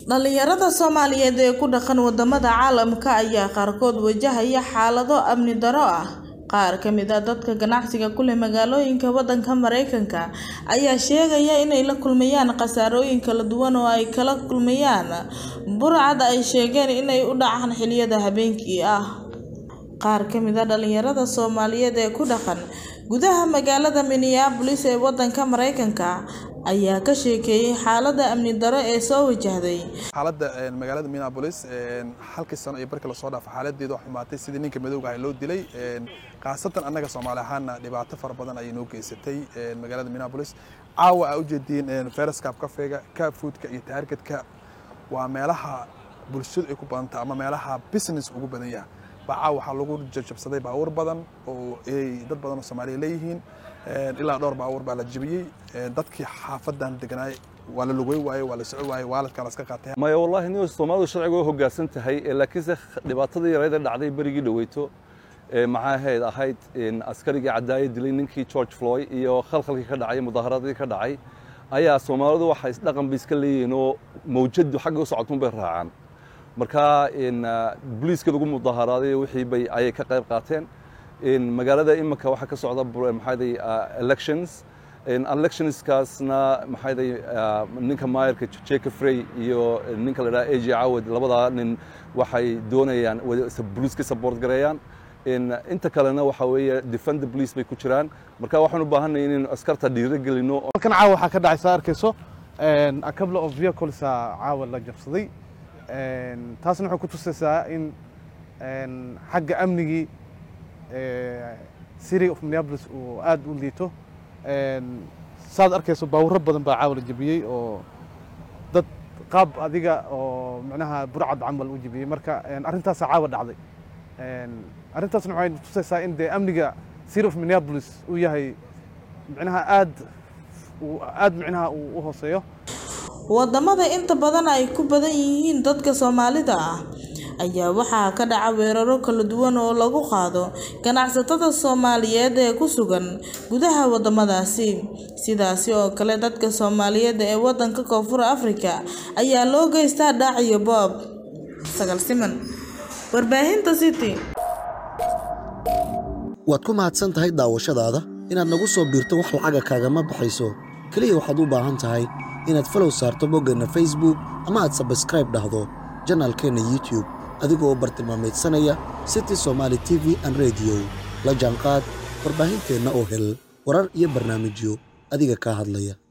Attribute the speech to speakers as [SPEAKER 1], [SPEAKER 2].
[SPEAKER 1] Dhalinyarada Soomaaliyeed ee ku dhaqan wadamada caalamka ayaa qaarkood wajahaya xaalado amni darro ah. Qaar ka mid ah dadka ganacsiga ku leh magaalooyinka wadanka Mareykanka ayaa sheegaya inay la kulmayaan khasaarooyin kala duwan oo ay kala kulmayaan burcad ay sheegeen inay u dhacaan xilliyada habeenkii ah. Qaar ka mid ah dhalinyarada Soomaaliyeed ee ku dhaqan gudaha magaalada Minneapolis ee wadanka Mareykanka ayaa ka sheekeeyay xaaladda amni darro ee soo wajahday.
[SPEAKER 2] xaaladda magaalada Minneapolis halkii sano iyo barkii lasoo dhaafay xaaladeedu wax xumaatay sidii ninka madowga ah loo dilay khaasatan annaga Soomaali ahaana dhibaato fara badan ayay noo geysatay magaalada Minneapolis caawa aa ujeediin Ferris Cup kafeega Cup Foodka iyo Targetka waa meelaha bulshadu ay ku badan tahay ama meelaha business ugu badan yahay baa caawa waxaa lagu jajabsaday baabuur badan oo ay dad badan oo Soomaaliya leeyihiin ilaa dhowr baabuur baa la jabiyey dadkii xaafadan deganaay waa la lugay waayey waa la soco waayey waaladkaa la iska qaatay
[SPEAKER 3] maya wallahi nin soomaalidu sharciga way hoggaansan tahay laakiinse dhibaatadii yareed ee dhacday berigii dhaweyto maxaa ahayd ahayd askarigii cadaaye dilay ninkii George Floyd iyo khalkhalkii ka dhacay mudaaharadii ka dhacay ayaa soomaalidu waxay isdhaqan bay iska leeyihiin oo mawjadu xagga u socotun bay raacaan marka booliiska lagu mudaaharaaday wixii bay ayay ka qayb qaateen magaalada iminka waxaa ka socda maxaaday elections electionskaasna maxaaday ninka maayarka Jacob Frey iyo ninka la yidhaha AJ Awad labadaa nin waxay doonayaan booliiska support gareeyaan inta kalena waxa weeye defend the police bay ku jiraan marka waxaan u baahanay inaynu askarta dhiirigelino
[SPEAKER 4] halkan caawa waxaa ka dhacay saa arkayso a couple of vehicles caawa la jabsaday taasna waxay ku tusaysaa in xagga amnigii city of Minneapolis uu aad u liito saad arkayso baawuro badan baa caawa la jabiyey oo dad qaab adiga oo macnaha burcad camal u jabiyey marka arrintaasaa caawa dhacday arrintaasna waxay tusaysaa in dee amniga city of Minneapolis uu yahay macnaha aad aad macnaha uu u hooseeyo
[SPEAKER 1] wadamada inta badan ay ku badan yihiin dadka Soomaalida ah ayaa waxaa ka dhaca weeraro kala duwan oo lagu qaado ganacsatada Soomaaliyeed ee ku sugan gudaha wadamadaasi sidaasi oo kale dadka Soomaaliyeed ee wadanka Koonfur Afrika ayaa loo geystaa dhac iyo boob sagal siman warbaahinta city
[SPEAKER 5] waad ku mahadsan tahay daawashadaada inaad nagu soo biirto wax lacaga kaagama baxayso keliya waxaad u baahan tahay inaad falow saarto boggeenna facebook ama aad sabskraib dhahdo janaalkeenna youtube adigoo u bartilmaamaydsanaya city somaali t v an rediyo la jaanqaad warbaahinteenna oo hel warar iyo barnaamijyo adiga kaa hadlaya